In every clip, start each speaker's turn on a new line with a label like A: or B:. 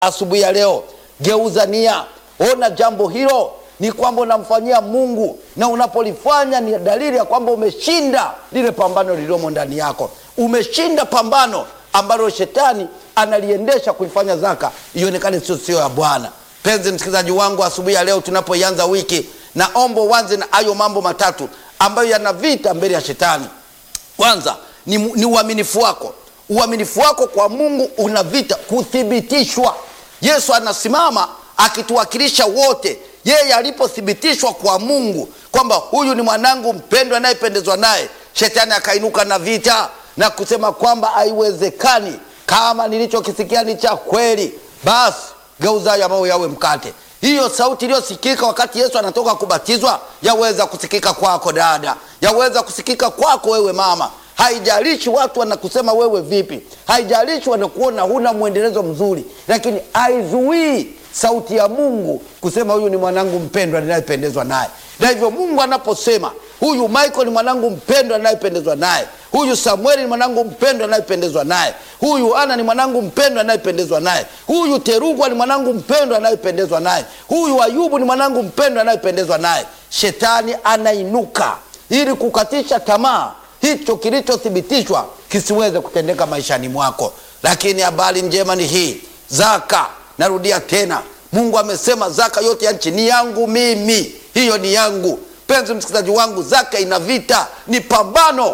A: asubuhi ya leo, geuza nia, ona jambo hilo ni kwamba unamfanyia Mungu, na unapolifanya ni dalili ya kwamba umeshinda lile pambano lililomo ndani yako. Umeshinda pambano ambalo shetani analiendesha kuifanya zaka ionekane sio sio ya Bwana. Penzi msikilizaji wangu, asubuhi ya leo tunapoianza wiki, naomba uanze na hayo mambo matatu ambayo yana vita mbele ya shetani. Kwanza ni, ni uaminifu wako. Uaminifu wako kwa Mungu una vita kuthibitishwa. Yesu anasimama akituwakilisha wote, yeye alipothibitishwa kwa Mungu kwamba huyu ni mwanangu mpendwa anayependezwa naye, shetani akainuka na vita na kusema kwamba haiwezekani, kama nilichokisikia ni cha kweli, basi geuza ya mawe yawe mkate. Hiyo sauti iliyosikika wakati Yesu anatoka kubatizwa yaweza kusikika kwako dada, yaweza kusikika kwako wewe mama. Haijalishi watu wanakusema wewe vipi, haijalishi wanakuona huna mwendelezo mzuri, lakini haizuii sauti ya Mungu kusema huyu ni mwanangu mpendwa ninayependezwa naye. Na hivyo Mungu anaposema huyu Michael ni mwanangu mpendwa ninayependezwa naye, huyu Samueli ni mwanangu mpendwa ninayependezwa naye, huyu Ana ni mwanangu mpendwa ninayependezwa naye, huyu Terugwa ni mwanangu mpendwa ninayependezwa naye, huyu Ayubu ni mwanangu mpendwa ninayependezwa naye, shetani anainuka ili kukatisha tamaa hicho kilichothibitishwa kisiweze kutendeka maishani mwako. Lakini habari njema ni hii, zaka, narudia tena, Mungu amesema zaka yote ya nchi ni yangu mimi, hiyo ni yangu. Penzi msikilizaji wangu, zaka ina vita, ni pambano,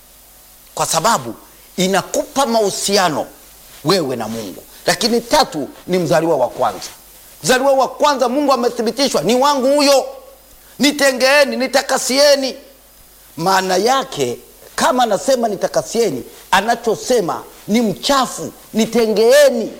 A: kwa sababu inakupa mahusiano wewe na Mungu. Lakini tatu ni mzaliwa wa kwanza. Mzaliwa wa kwanza Mungu amethibitishwa ni wangu huyo, nitengeeni, nitakasieni. Maana yake kama anasema nitakasieni, anachosema ni mchafu, nitengeeni.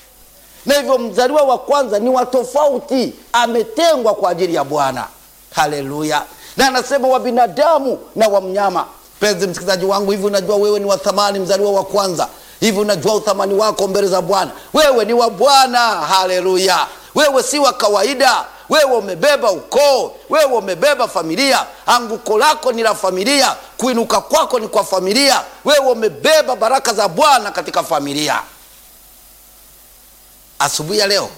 A: Na hivyo mzaliwa wa kwanza ni wa tofauti, ametengwa kwa ajili ya Bwana. Haleluya! Na anasema wa binadamu na wa mnyama. Penzi msikilizaji wangu, hivi unajua wewe ni wa thamani, mzaliwa wa kwanza? Hivi unajua uthamani wako mbele za Bwana? Wewe ni wa Bwana. Haleluya! Wewe si wa kawaida wewe umebeba ukoo, wewe umebeba familia. Anguko lako ni la familia, kuinuka kwako ni kwa familia. Wewe umebeba baraka za Bwana katika familia. Asubuhi ya leo,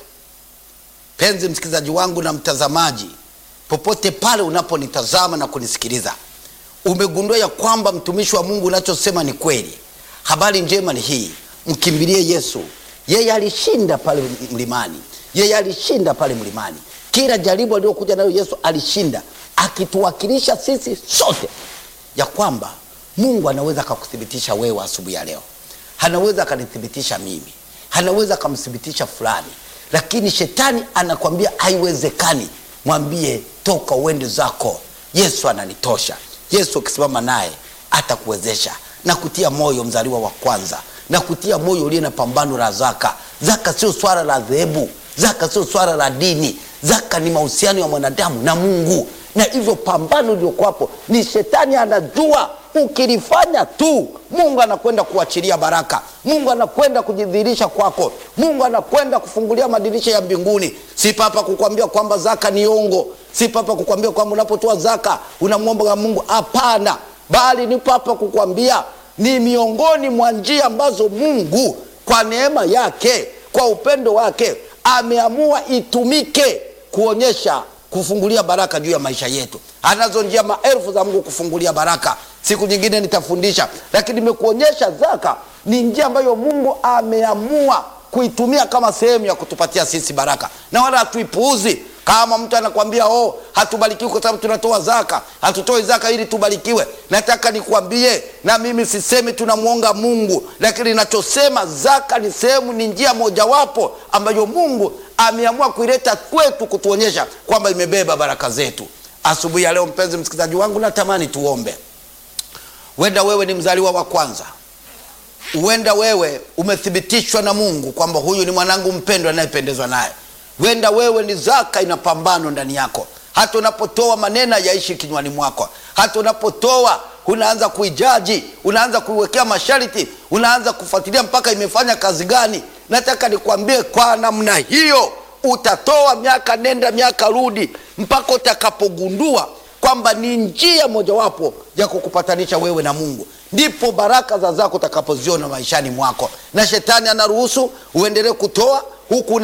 A: penzi msikilizaji wangu na mtazamaji, popote pale unaponitazama na kunisikiliza, umegundua ya kwamba mtumishi wa Mungu unachosema ni kweli. Habari njema ni hii, mkimbilie Yesu. Yeye alishinda pale mlimani, yeye alishinda pale mlimani kila jaribu aliyokuja nayo Yesu alishinda, akituwakilisha sisi sote ya kwamba Mungu anaweza akakuthibitisha wewe asubuhi ya leo, anaweza akanithibitisha mimi, anaweza akamthibitisha fulani, lakini shetani anakwambia haiwezekani. Mwambie toka uende zako, Yesu ananitosha. Yesu ukisimama naye atakuwezesha na kutia moyo, mzaliwa wa kwanza, na kutia moyo uliye na pambano la zaka. Zaka sio swala la dhehebu, zaka sio swala la dini Zaka ni mahusiano ya mwanadamu na Mungu, na hivyo pambano iliyokwapo ni shetani anajua, ukilifanya tu Mungu anakwenda kuachilia baraka, Mungu anakwenda kujidhihirisha kwako, Mungu anakwenda kufungulia madirisha ya mbinguni. Si papa kukwambia kwamba zaka ni ongo, si papa kukwambia kwamba unapotoa zaka unamwomba Mungu, hapana, bali ni papa kukwambia ni miongoni mwa njia ambazo Mungu kwa neema yake, kwa upendo wake ameamua itumike kuonyesha kufungulia baraka juu ya maisha yetu. Anazo njia maelfu za Mungu kufungulia baraka. Siku nyingine nitafundisha, lakini nimekuonyesha zaka ni njia ambayo Mungu ameamua kuitumia kama sehemu ya kutupatia sisi baraka, na wala hatuipuuzi. Kama mtu anakwambia oh, hatubarikiwi kwa sababu tunatoa zaka, hatutoi zaka ili tubarikiwe. Nataka nikuambie, na mimi sisemi tunamwonga Mungu, lakini nachosema zaka ni sehemu, ni njia mojawapo ambayo Mungu ameamua kuileta kwetu kutuonyesha kwamba imebeba baraka zetu. Asubuhi ya leo, mpenzi msikilizaji wangu, natamani tuombe. Huenda wewe ni mzaliwa wa kwanza, huenda wewe umethibitishwa na Mungu kwamba huyu ni mwanangu mpendwa anayependezwa naye Wenda wewe ni zaka ina pambano ndani yako. Hata unapotoa maneno yaishi kinywani mwako, hata unapotoa unaanza kuijaji, unaanza kuiwekea masharti, unaanza kufuatilia mpaka imefanya kazi gani. Nataka nikwambie, kwa namna hiyo utatoa miaka nenda miaka rudi, mpaka utakapogundua kwamba ni njia mojawapo ya kukupatanisha wewe na mungu ndipo baraka za zako utakapoziona maishani mwako na shetani anaruhusu uendelee kutoa huku